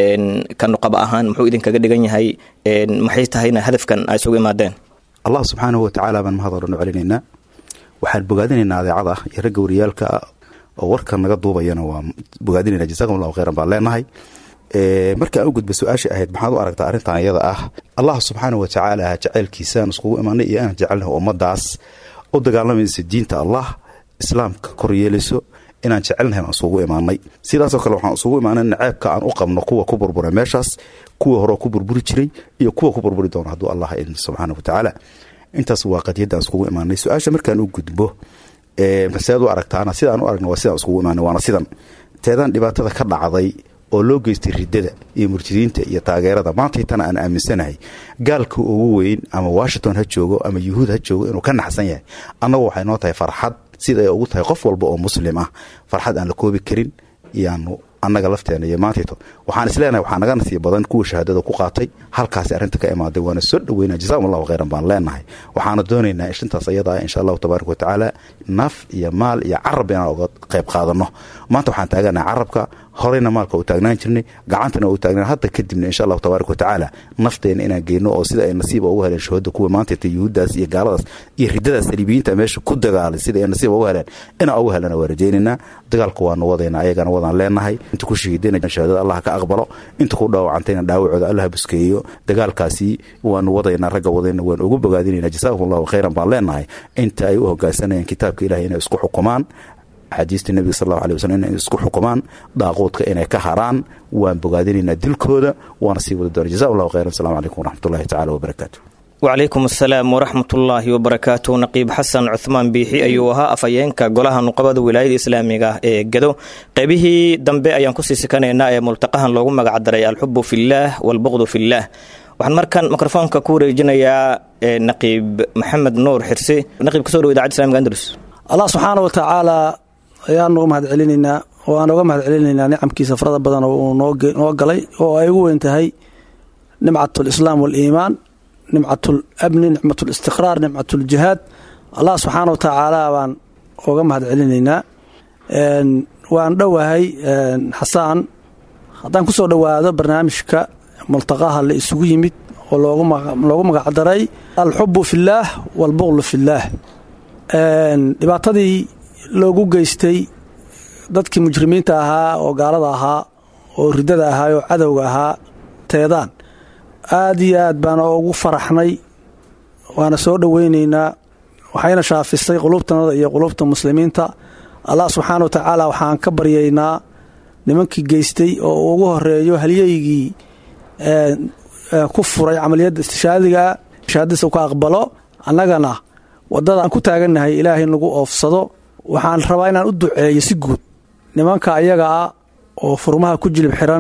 ka nuqaba ahaan muxuu idinkaga dhigan yahay maxay tahayna hadafkan ay isugu imaadeen allah subxaanahu watacaala baan mahad odhan u celinaynaa waxaan bogaadinaynaa adeecada ah iyo ragga wariyaalka oo warkan naga duubayana waa bogaadinayna jasakum allahu khayran baan leenahay marka aan u gudba su-aashai ahayd maxaad u aragtaa arrintan iyada ah allah subxaana wa tacaala jaceylkiisaan iskugu imaanay iyo aan jecelnahay ummadaas u dagaalamaysa diinta allah islaamka kor yeelayso inaan jecelnahay baan isugu imaanay sidaasoo kale waxaan isugu imaanay naceebka aan u qabno kuwa ku burbura meeshaas kuwa horeo ku burburi jiray iyo kuwa ku burburi doona hadduu allah idmo subxaana wa tacaala intaas waa qadiyadda aan iskugu imaanay su-aasha markaan u gudbo maseed u aragtaana sidaan u aragna waa sidaan iskugu imaanay waana sidan teedaan dhibaatada ka dhacday oo loo geystay ridada iyo murjidiinta iyo taageerada maantay tana aan aaminsanahay gaalka ugu weyn ama washington ha joogo ama yuhuud ha joogo inuu ka naxsan yahay annagu waxay noo tahay farxad sida ay ugu tahay qof walba oo muslim ah farxad aan la koobi karin iyaanu annaga lafteena iyo maantayto waxaan isleenahay waxaa naga nasiib badan kuwa shahaadada ku qaatay halkaasi arrinta ka imaaday waana soo dhoweyna jasakum allahu khayran baan leenahay waxaana doonaynaa ishintaas ayada ah insha allahu tabaaraka wa tacaala naf iyo maal iyo carab inaan uga qayb qaadano maanta waxaan taaganahay carabka horeyna maalka u taagnaan jirnay gacantana u taagnaan hadda kadibna insha allahu tabaaraka wa tacaala nafteena inaan geyno oo sida ay nasiiba ugu heleen shahada kuwa maantayta yuhuuddaas iyo gaaladaas iyo ridadaas saliibiyiinta meesha ku dagaalay sida ay nasiiba ugu heleen inaan ugu helana waa rajaynaynaa dagaalka waanu wadayna ayagana wadaan leenahay inta ku shahiidayna shahaadada allah ka aqbalo inta ku dhaawacantayna dhaawacooda allah buskeeyo dagaalkaasi waanu wadaynaa ragga wadayna waan ugu bogaadinayna jasaakum allahu khayran baan leenahay inta ay u hogaansanayeen kitaabka ilahay inay isku xukumaan axaadiista nebiga sal allahu alay waslm inay isku xukumaan daaquudka inay ka haraan waan bogaadinaynaa dilkooda waana sii wada doona jaza allahu khayran asalamu calaykum waraxmatullahi tacala wabarakaatu wacalaykum asalaam waraxmatullaahi wabarakaatu naqiib xasan cuthmaan biixi ayuu ahaa afhayeenka golaha nuqabada wilaayada islaamiga ee gado qaybihii dambe ayaan kusii sikanaynaa ee multaqahan loogu magacdaray alxubu fillaah walbuqdu fillaah waxaan markaan mikrofoonka ku wareejinayaa naqiib maxamed nuur xirsi naqiib kasoo dhow idacadda islamiga andalus allah subxaana wa tacaala ayaanu u mahad celinaynaa oo aan uga mahad celinaynaa nicamkiisa farada badan oo uu noo galay oo ay ugu weyn tahay nimcat lislaam waliimaan nimcat labni nicmat listiqraar nimcat ljihaad allah subxaana wa tacaala baan uga mahad celinaynaa waan dhowahay xasaan haddaan kusoo dhowaado barnaamijka multaqaha la isugu yimid oo loogu magacdaray alxubu fillaah walbuqlu fillaah dhibaatadii loogu geystay dadkii mujrimiinta ahaa oo gaalada ahaa oo ridada ahaa oo cadowga ahaa teedaan aad iyo aad baana ugu faraxnay waana soo dhoweynaynaa waxayna shaafisay qulubtanada iyo qulubta muslimiinta allah subxaana wa tacaala waxaan ka baryaynaa nimankii geystay oo uu ugu horeeyo halyeygii ku furay camaliyadda istishaadiga shahaadadiisa ka aqbalo annagana wadada aan ku taagannahay ilaahay nagu oofsado waxaan rabaa inaan u duceeyo si guud nimanka ayaga ah oo furmaha ku jilib xiran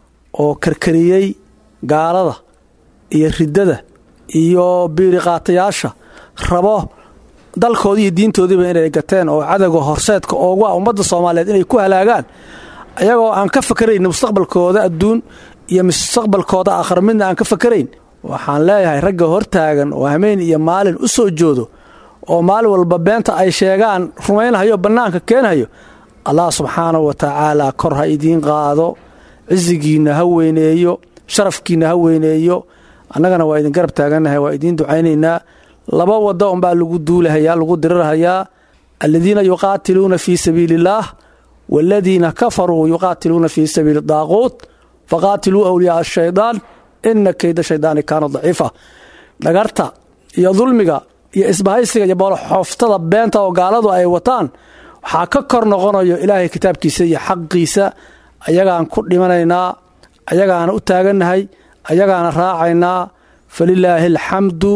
oo karkariyey gaalada iyo riddada iyo biiriqaatayaasha rabo dalkoodii iyo diintoodiiba inay gateen oo cadowga horseedka oogu ah ummadda soomaaliyeed inay ku halaagaan ayagoo aan ka fakarayn mustaqbalkooda adduun iyo mustaqbalkooda aakhar midna aan ka fakarayn waxaan leeyahay ragga hortaagan oo hameen iyo maalin u soo joodo oo maalin walba beenta ay sheegaan rumaynhayo bannaanka keenhayo allah subxaanahu wa tacaala kor ha idiin qaado cisigiinna ha weyneeyo sharafkiinna ha weyneeyo annagana waa idin garab taagannahay waa idiin ducaynaynaa laba wado unbaa lagu duulahayaa lagu dirirhayaa aladiina yuqaatiluuna fii sabiili illaah waaladiina kafaruu yuqaatiluuna fii sabiili daaquut faqaatiluu awliyaaa ashaydaan ina keyda shaydaani kaana daciifa dhagarta iyo dulmiga iyo isbahaysiga iyo boolxooftada beenta oo gaaladu ay wataan waxaa ka kor noqonayo ilaahay kitaabkiisa iyo xaqiisa ayagaan ku dhimanaynaa ayagaana u taagannahay ayagaana raacaynaa falilaahi alxamdu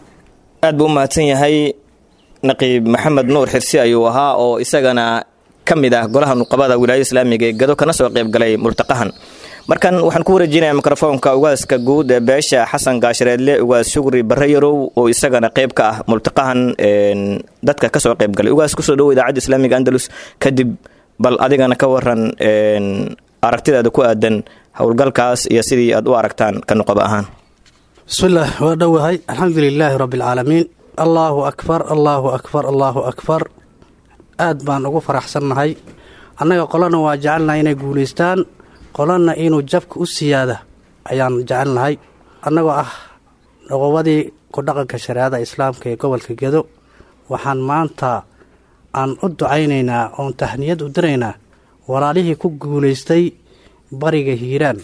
aad buu u mahadsan yahay naqiib maxamed nuur xirsi ayuu ahaa oo isagana ka mid ah golaha nuqabada wilaayada islaamiga ee gado kana soo qaybgalay multaqahan markan waxaan ku wareejinayaa mikrofoonka ugaaska guud ee beesha xasan gaashareedle ugaas shugri barre yarow oo isagana qayb ka ah multaqahan dadka kasoo qaybgalay ugaas kusoo dhowo idaacadda islaamiga andalus kadib bal adigana ka waran aragtidaada ku aadan howlgalkaas iyo sidii aad u aragtaan ka nuqaba ahaan bismillaah waa dhowahay alxamdu lilaahi rabbi alcaalamiin allaahu akbar allaahu akbar allaahu akbar aad baan ugu faraxsannahay annaga qolana waa jecelnahay inay guulaystaan qolana inuu jabka u siyaada ayaan jecelnahay annagoo ah noqobadii ku dhaqanka shareecada islaamka ee gobolka gedo waxaan maanta aan u ducaynaynaa oon tahniyad u diraynaa walaalihii ku guulaystay bariga hiiraan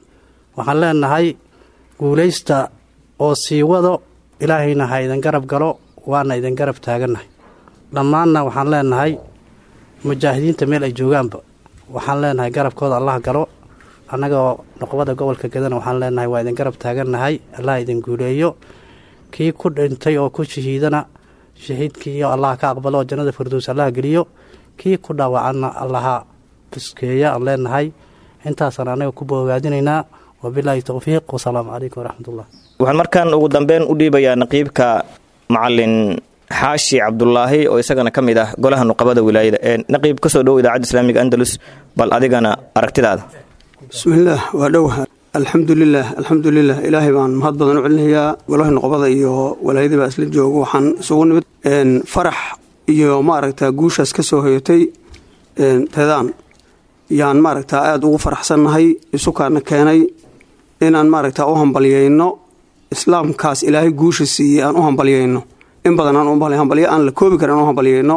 waxaan leenahay guulaysta oo sii wado ilaahayna ha idin garab galo waana idin garab taagannahay dhammaanna waxaan leenahay mujaahidiinta meel ay joogaanba waxaan leenahay garabkooda allah galo annagoo noqobada gobolka gedana waxaan leenahay waa idin garab taagannahay allah idin guuleeyo kii ku dhintay oo ku shahiidana shahiidkiiyo allah ka aqbalo oo jannada firdows allah geliyo kii ku dhaawacanna allaha buskeeya aan leenahay intaasaan anaga ku boogaadinaynaa wabilaahi towfiiq wasalaamu calaykum waraxmatullah waxaan markan ugu dambeyn u dhiibayaa naqiibka macalin xaashi cabdulaahi oo isagana ka mid ah golaha nuqabada wilaayada ee naqiib kasoo dhowo idaacadda islaamiga andalus bal adigana aragtidaada bismillaah waa dhowaha alxamdulilah alxamdulilah ilaahay baan mahad badan u celinayaa golaha nuqbada iyo walaayadii baa isla joogo waxaan isugu nimid farax iyo maaragta guushaas ka soo hoyatay teedaan yaan maaragta aada ugu faraxsannahay isukaana keenay inaan maaragta u hambalyayno islaamkaas ilaahay guusha siiyey aan u hambalyayno in badan aan hambalyo aan la koobi karin aan u hambalyayno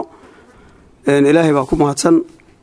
ilaahay baa ku mahadsan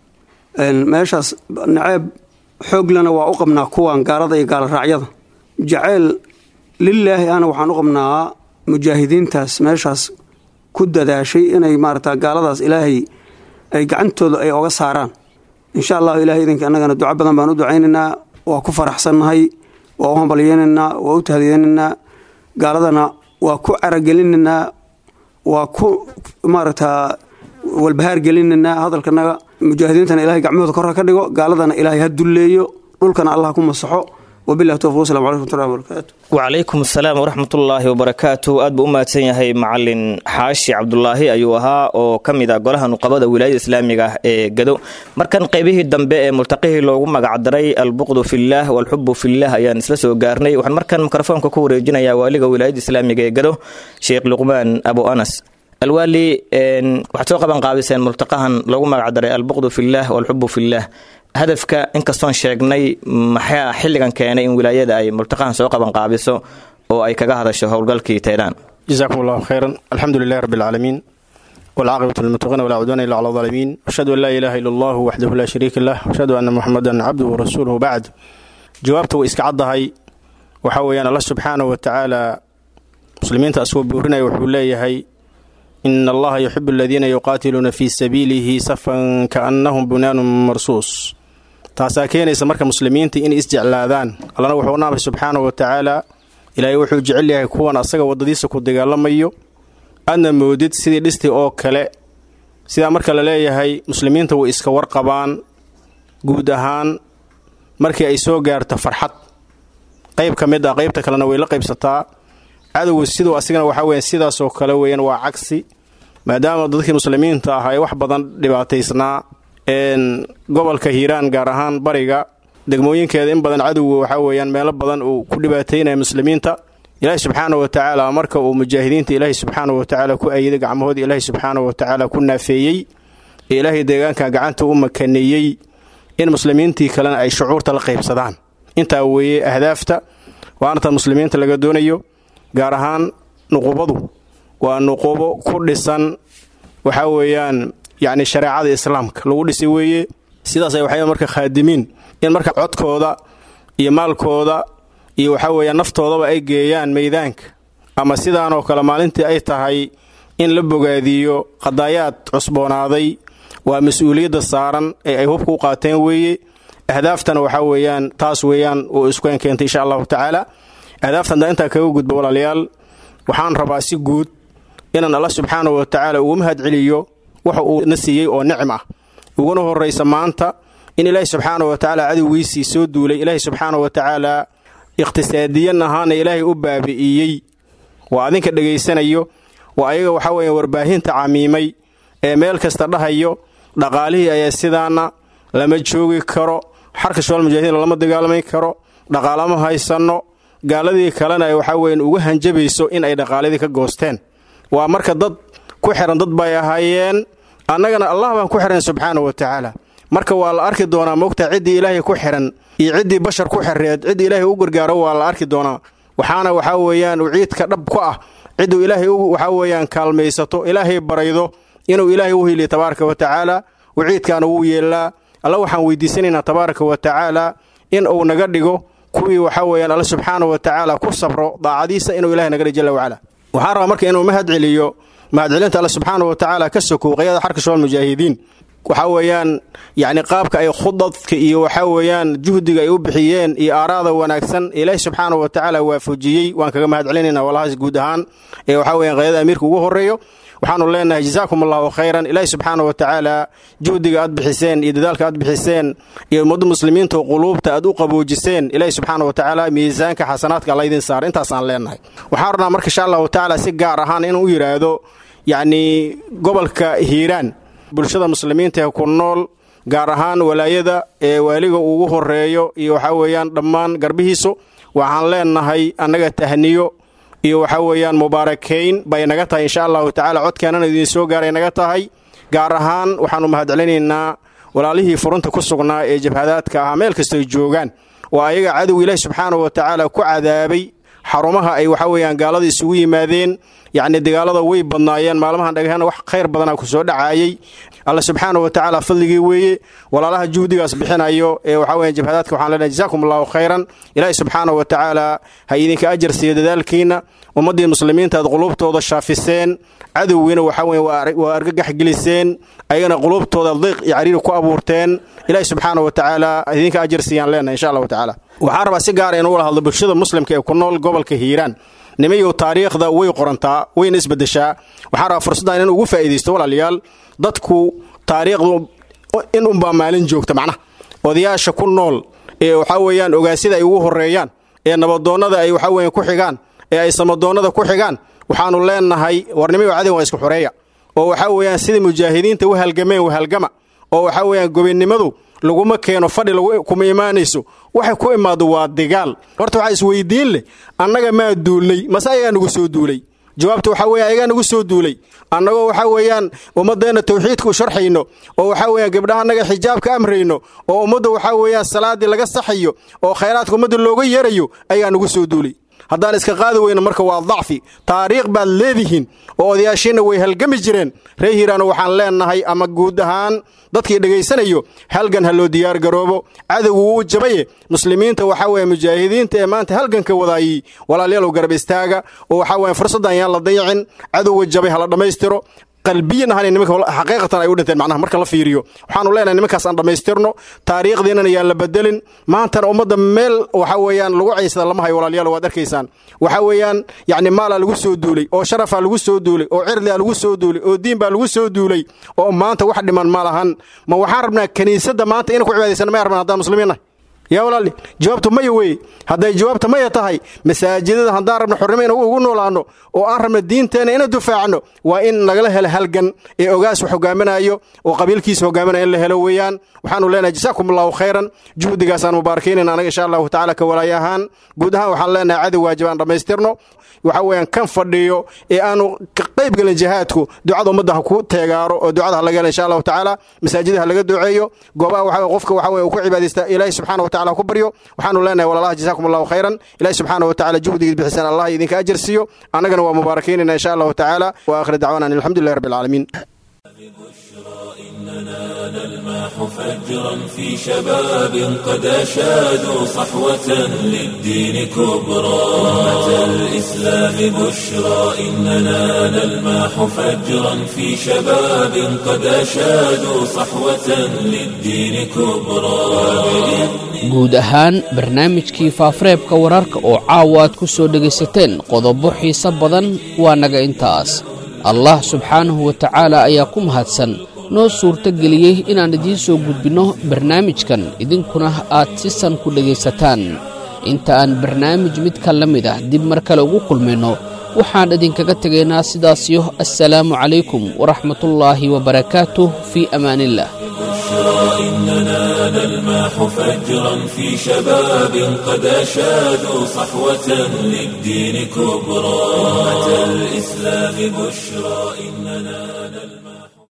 meeshaas naceeb xooglana waa u qabnaa kuwan gaalada iyo gaala raacyada jaceyl lilaahi ana waxaan u qabnaa mujaahidiintaas meeshaas ku dadaashay inay maaragta gaaladaas ilaahay ay gacantooda ay oga saaraan insha allahu ilahay idinka annagana duco badan baan u ducaynaynaa waa ku faraxsannahay waa u hambalyeynaynaa waa u tahdiyeynaynaa gaaladana waa ku caragelinaynaa waa ku maaragtaa walbahaar gelinaynaa hadalkanaga mujaahidiintana ilahay gacmahooda korha ka dhigo gaaladana ilaahay ha dulleeyo dhulkana allah ku masaxo wabilahi towfiq wasalam calaykum watullahi wabarakaatu wacalaykum asalaam waraxmatullaahi wabarakaatu aad buu u mahadsan yahay macalin xaashi cabdulaahi ayuu ahaa oo ka mid ah golaha nuqabada wilaayada islaamiga ah ee gado markan qaybihii dambe ee multaqihii loogu magacdaray albuqdu fillaah walxubu fillaah ayaan isla soo gaarnay waxaan markan mikrofoonka ku wareejinayaa waaliga wilaayada islaamiga ee gado sheekh luqmaan abu anas alwaali waxaad soo qaban qaabiseen multaqahan loogu magacdaray albuqdu fillaah walxubu fillaah hadafka inkastoon sheegnay maxaa xilligan keenay in wilaayada ay multaqahan soo qaban qaabiso oo ay kaga hadasho howlgalkii teedaan jazakum allahu khayran alxamdu lilahi rabbi alcaalamiin walcaaqibatu lilmuttaqiina walaa cudwaana illa cala alaalimiin ashhadu an laa ilaaha illa allahu waxdahu laa shariika lah ashhadu anna muxamadan cabduhu warasuuluhu bacd jawaabta way iska caddahay waxaa weeyaan allah subxaanahu wa tacaala muslimiinta asagoo buurinaya wuxuu leeyahay ina allaha yuxibu aladiina yuqaatiluuna fii sabiilihi safan kaannahum bunyaanun marsuus taasaa keenaysa marka muslimiinta inay isjeclaadaan allana wuxuu naamay subxaanahu wa tacaala ilaahay wuxuu jecel yahay kuwan asaga waddadiisa ku dagaalamayo aadna moodid sidii dhistii oo kale sidaa marka la leeyahay muslimiinta way iska warqabaan guud ahaan markii ay soo gaarto farxad qayb ka mid ah qaybta kalena way la qaybsataa cadowga siduu asigana waxaa weya sidaasoo kale weeyaan waa cagsi maadaama dadkii muslimiinta ah ay wax badan dhibaataysnaa gobolka hiiraan gaar ahaan bariga degmooyinkeeda in badan cadowga waxaa weeyaan meelo badan uu ku dhibaataynaya muslimiinta ilaahi subxaana wa tacaala marka uu mujaahidiinta ilaahi subxaana wa tacaala ku ayiday gacmahoodii ilaahi subxaana wa tacaala ku naafeeyey ee ilaahay deegaanka gacanta u makaneeyey in muslimiintii kalena ay shucuurta la qaybsadaan intaa weeye ahdaafta waana tan muslimiinta laga doonayo gaar ahaan nuqubadu waa nuqubo ku dhisan waxaa weeyaan yacni shareecada islaamka lagu dhisay weeye sidaasay waxay marka khaadimiin in marka codkooda iyo maalkooda iyo waxaa weeyaan naftoodaba ay geeyaan meydaanka ama sidaanoo kale maalintii ay tahay in la bogaadiyo qadaayaad cusboonaaday waa mas-uuliyadda saaran ee ay hubka u qaateen weeye ahdaaftana waxaa weeyaan taas weeyaan uu iskueen keentay insha allahu tacaala ahdaaftan daa intaa kaga gudba walaalayaal waxaan rabaa si guud inaan alla subxaanahu wa tacaala ugu mahad celiyo waxa uu na siiyey oo nicm ah uguna horraysa maanta in ilaahi subxaanahu wa tacaala cadowgiisii soo duulay ilaahi subxaanahu wa tacaala iqhtisaadiyan ahaana ilaahay u baabi'iyey waa adinka dhegaysanayo waa ayaga waxaa weeya warbaahinta camiimay ee meel kasta dhahayo dhaqaalihii ayaa sidaana lama joogi karo xarka shabaal mujaahidiin lama dagaalami karo dhaqaalama haysanno gaaladii kalena ay waxaa weyan ugu hanjabayso in ay dhaqaaladii ka goosteen waa marka dad ku xihan dad bay ahaayeen annagana allah baan ku xihan subxaana wa tacaala marka waa la arki doonaa moogtaa ciddii ilaahay ku xihan iyo ciddii bashar ku xireed ciddii ilaahay u gargaaro waa la arki doonaa waxaana waxaa weeyaan uciidka dhab ku ah cidduu ilaahay waxaa weeyaan kaalmaysato ilaahay baraydo inuu ilaahay u hiliyo tabaaraka wa tacaala waciidkaana wuu yeellaa alla waxaan weydiisanaynaa tabaaraka wa tacaala in uu naga dhigo kuwii waxaa weeyaan alla subxaana wa tacaala ku sabro daacadiisa inuu ilahay naga dhigo jalla wacala waxaan rabaa marka inuu mahad celiyo mahadcelinta alla subxaana wa tacaala ka sokow qayada xarka shabaal mujaahidiin waxaa weeyaan yacni qaabka ay khudadka iyo waxaa weeyaan juhdiga ay u bixiyeen iyo aaraada wanaagsan ilaahi subxaana wa tacaala waafajiyey waan kaga mahad celinaynaa walahaas guud ahaan ee waxaa weeyaan qayada amiirka ugu horreeyo waxaanu leenahay jazaakum allahu khayran ilaahi subxaana wa tacaala juhdiga aad bixiseen iyo dadaalka aad bixiseen iyo ummadda muslimiinta quluubta aad u qaboojiseen ilaahi subxaana wa tacaala miisaanka xasanaadka alla idin saara intaasaan leenahay waxaan rabnaa marka insha allahu tacaala si gaar ahaan inuu u yidhaahdo yacni gobolka hiiraan bulshada muslimiinta ee ku nool gaar ahaan walaayada ee waaliga ugu horeeyo iyo waxaa weeyaan dhammaan garbihiisu waxaan leenahay annaga tahniyo iyo waxaa weeyaan mubaarakayn bay naga tahay insha allahu tacaala codkeenana idiin soo gaaray naga tahay gaar ahaan waxaannu mahadcelinaynaa walaalihii furunta ku sugnaa ee jabhadaadka ahaa meel kastoy joogaan waa ayaga cadowga ilaahi subxaanahu wa tacaala ku cadaabay xarumaha ay waxaa weeyaan gaalada isugu yimaadeen yacni dagaalada way badnaayeen maalmahan dhagahana wax khayr badanaa ku soo dhacaayay alla subxaana wa tacaala fadligii weeye walaalaha juhdigaas bixinayo ee waxaa weyan jabhadaadka waxaan leenahay jazaakum allahu khayran ilaahi subxaana wa tacaala ha idinka ajar siiyo dadaalkiinna ummaddii muslimiinta aad quluubtooda shaafiseen cadowgiina waxaa weya waa argagax geliseen ayagana quluubtooda diiq iyo cariiri ku abuurteen ilaahi subxaana wa tacaala ha idinka ajar siiyaan leenahay insha allahu tacaala waxaan rabaa si gaara inuu wala hadlo bulshada muslimka ee ku nool gobolka hiiraan nimayow taariikhda way qorantaa wayna isbedeshaa waxaan rabaa fursaddan in ugu faa'iidaysto walaalayaal dadku taariikhdu in unbaa maalin joogta macnaha odayaasha ku nool ee waxaa weeyaan ogaasyada ay ugu horreeyaan ee nabadoonnada ay waxaa weeyaan ku xigaan ee ay samadoonnada ku xigaan waxaannu leenahay warnimayo cadin waa isku xoreeya oo waxaa weeyaan sidai mujaahidiinta u halgameen wahalgama oo waxaa weeyaan gobinnimadu laguma keeno fadhi kuma imaanayso waxay ku imaado waa digaal horta waxaa isweydiin leh annaga maa duulnay mase ayagaa nagu soo duulay jawaabta waxaa weya ayagaa nagu soo duulay annagoo waxaa weeyaan ummaddeenna tawxiidka u sharxayno oo waxaa weeyaan gabdhaha annaga xijaabka amrayno oo ummadda waxaa weeyaan salaaddii laga saxayo oo khayraadka ummadda looga yeerayo ayagaa nagu soo duulay haddaan iska qaadi weyno marka waa dacfi taariikh baad leedihiin oo odayaashiinna way halgami jireen reer hiiraano waxaan leennahay ama guud ahaan dadkii dhegaysanayo halgan ha loo diyaar garoobo cadowgu wuu jabaye muslimiinta waxaa weeye mujaahidiinta ee maanta halganka wadaayey walaalyaalow garab istaaga oo waxaa weeye fursaddan yaan la dayacin cadowga jabay ha la dhammaystiro qalbiyan ahaan nimanka xaqiiqatan ay u dhinteen macnaha marka la fiiriyo waxaanu leenahay nimankaas aan dhammaystirno taariikhdiinana yaan la bedelin maantana ummadda meel waxa weeyaan lagu caysada lama hayo walaalayaal waad arkaysaan waxa weeyaan yacni maalaa lagu soo duulay oo sharafaa lagu soo duulay oo cirdiaa lagu soo duulay oo diin baa lagu soo duulay oo maanta wax dhiman ma lahan ma waxaan rabnaa kiniisadda maanta inaan ku cibaadaysana may rabnaan haddaan muslimiin nahay yaa walaali jawaabtu maya weeye hadday jawaabta maya tahay masaajidada haddaan rabno xornimo in ugu noolaanno oo aan rabno diinteenna ina dufaacno waa in nagala helo halgan ee ogaas wax hogaaminayo oo qabiilkiisa hogaaminaya in la helo weeyaan waxaanu leenahay jasaakum allahu khayran juhdigaasaan mubaarakaynayna anaga insha allahu tacaala ka walaayo ahaan guud ahaan waxaan leenahay cadow waajib aan dhammaystirno waxa weeyaan kan fadhiyo ee aanu ka qayb gelin jihaadku ducada ummadda ha ku teegaaro oo ducada ha laga helo insha allahu tacaala masaajida ha laga duceeyo goobaha waxa weye qofka waxa weye uu ku cibaadaysta ilaahi subxaana wa tacaala ha ku baryo waxaanu leenahay walaalaha jasaakum allahu khayran ilaahi subxaana wa tacaala juhdigiid bixisaan allah idinka ajar siiyo annagana waa mubaarakaynayna insha allahu tacaala wa aakhir dacwana an alxamdulillahi rabbi alcaalamiin نلماح فجرا في شباب قد أشادوا صحوة للدين كبرى أمة الإسلام بشرى إننا نلماح فجرا في شباب قد أشادوا صحوة للدين كبرى guud ahaan barnaamijkii faafareebka wararka oo caawa aad ku soo dhegaysateen qodobo xiise badan waa naga intaas allah subxaanahu wa tacaala ayaa ku mahadsan noo suurto geliyey inaan idiin soo gudbinno barnaamijkan idinkuna aad si san ku dhegaysataan inta aan barnaamij midka la mid ah dib mar kale ugu kulmayno waxaan idinkaga tegaynaa sidaasiyo assalaamu calaykum waraxmatullaahi wabarakaatuh fii amaaniillah إننا نلماح فجرا في شباب قد أشادوا صحوة للدين كبرى أمة الإسلام بشرى إننا